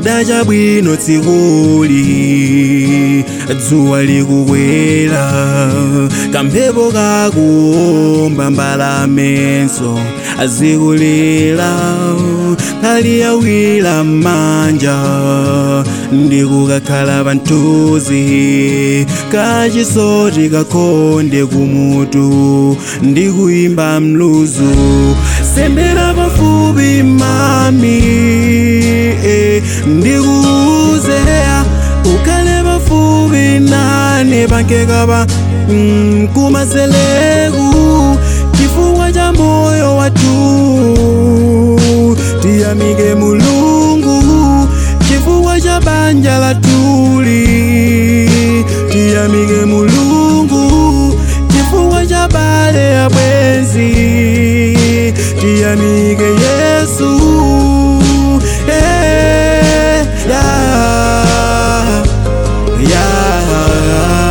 kudacha bwino tsikuli dzuwa likukwera kamphepo kakuomba mbalamenso azikulira khali yawira m'manja ndikukakhala panthuzi kachisoti kakhonde kumutu ndikuyimba mluzu sendera pafupi mami eh, ndikuuzeya ukhale pafupi nane pankekapa mm, kumaseleku chifukwa cha moyo wathu tiyamike mulungu chifukwa cha banja latuli tiyamike mulungu chifukwa cha bale ya bwenzi tiyamike yesu eh, yeah, yeah.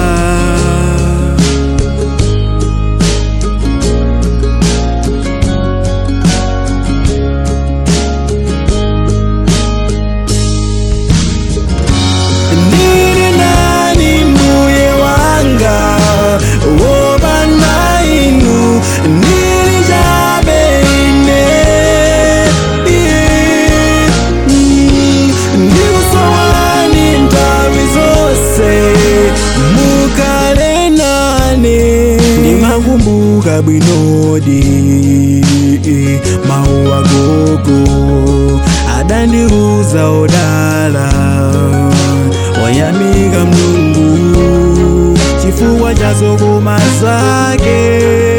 Nini nani mbuye wanga woba nainu nini jabe ine Yeah. Mm. ndikusowani nthawi zonse mukale nane ndimakumbuka bwinodi mawu agogo adandiuza odala wayamika mulungu chifukwa cha zokoma zake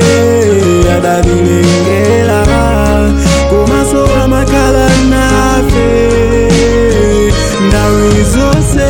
adavilengera komaso amakhala nafe ndawi zonse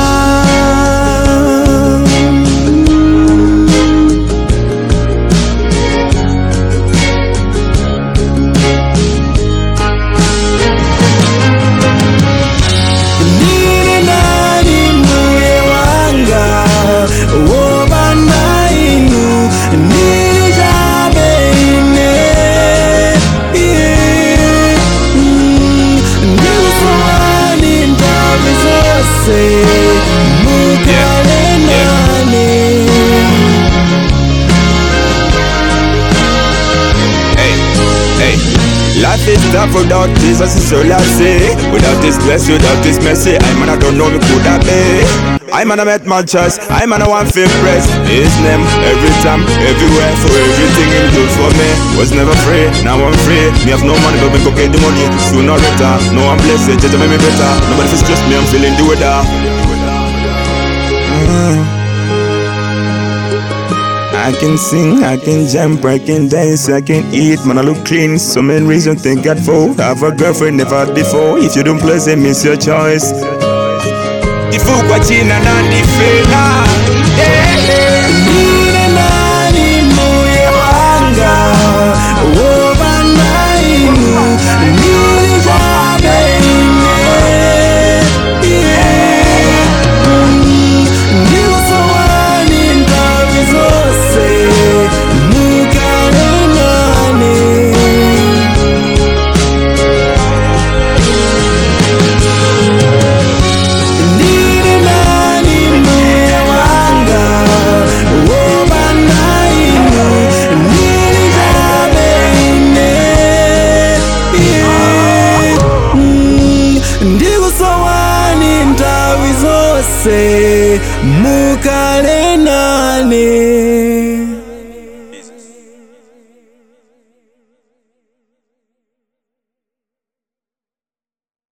Nini nani mbuye wanga woba nainu nini jabe ine Yeah. Mm. ndikusowani nthawi zonse mukale nane Hey, hey. Life is tough without Jesus, is all I say. Without this bless, without this mercy, I man I don't know me could I be. I man I met my choice, I man I want feel press. His name every time, everywhere, for everything him do for me. Was never free, now I'm free. Me have no money, but me go get the money. Sooner or later, no I'm blessed, just make me better. Nobody feel stress me, I'm feeling the weather. I can sing, I can jump, I can dance, I can eat, man, I look clean. So many reasons thank God for. Have a girlfriend never had before. If you don't please them, it's your choice. Kifukwa china na ndifela yeah. Nini nani mbuye wanga woba nainu nini jabe ine Yeah. Mm. ndikusowani nthawi zonse mukale nane Nini nani mbuye wanga woba nainu nini jabe ine Yeah. Mm. ndikusowani nthawi zonse mukale nane